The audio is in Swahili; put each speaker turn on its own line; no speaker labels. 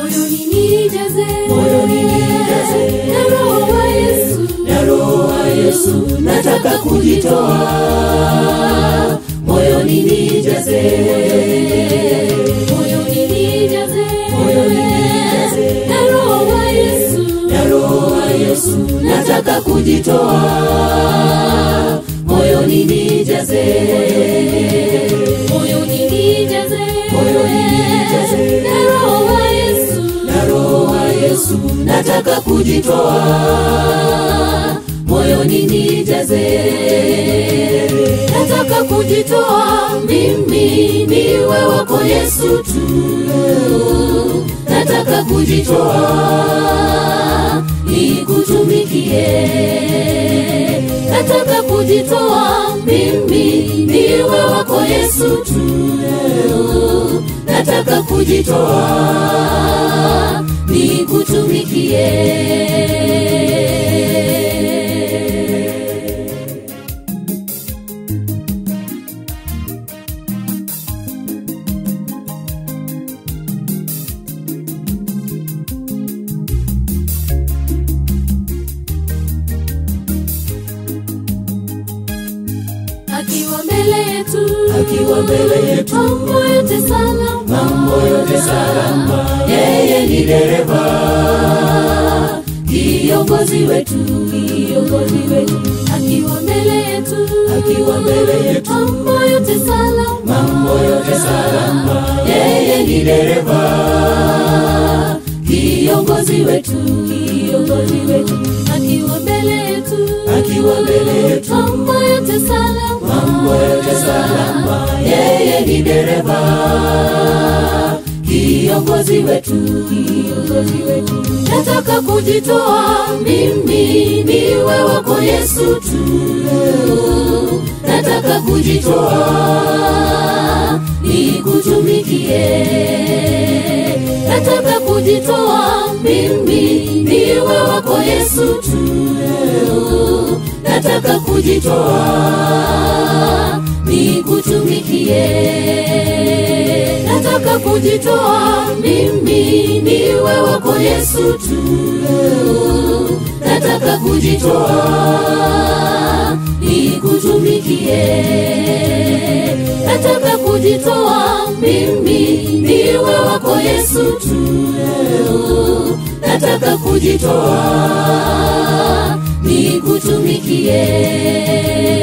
moyoni nijaze
Moyoni nijaze.
na roho wa Yesu
na roho wa Yesu nataka kujitoa moyoni nijaze
moyoni nijaze
Moyoni nijaze.
na roho wa Yesu
na roho wa Yesu nataka kujitoa moyoni nijaze
moyoni nijaze
Moyoni nijaze.
na roho wa Yesu
na roho wa Yesu nataka kujitoa moyoni nijaze
nataka kujitoa mimi niwe wako Yesu tu
nataka kujitoa nikutumikie
nataka kujitoa mimi niwe wako Yesu tu
nataka kujitoa nikutumikie
akiwa mbele yetu
Akiwa mbele yetu.
mambo yote salama
mambo yote salama yeye ni dereva kiongozi wetu kiongozi wetu
akiwa mbele yetu
Akiwa mbele yetu.
mambo yote salama
mambo yote salama yeye ni dereva kiongozi wetu kiongozi wetu
akiwa mbele yetu
Akiwa mbele yetu.
mambo yote salama
mambo yote salama yeye ni dereva kiongozi wetu kiongozi wetu
nataka kujitoa mimi niwe wako Yesu tu
nataka kujitoa nikutumikie
nataka kujitoa mimi niwe wako Yesu tu
nataka kujitoa nikutumikie
nataka kujitoa mimi niwe wako Yesu tu
nataka kujitoa nikutumikie
nataka kujitoa mimi niwe wako Yesu tu
nataka kujitoa nikutumikie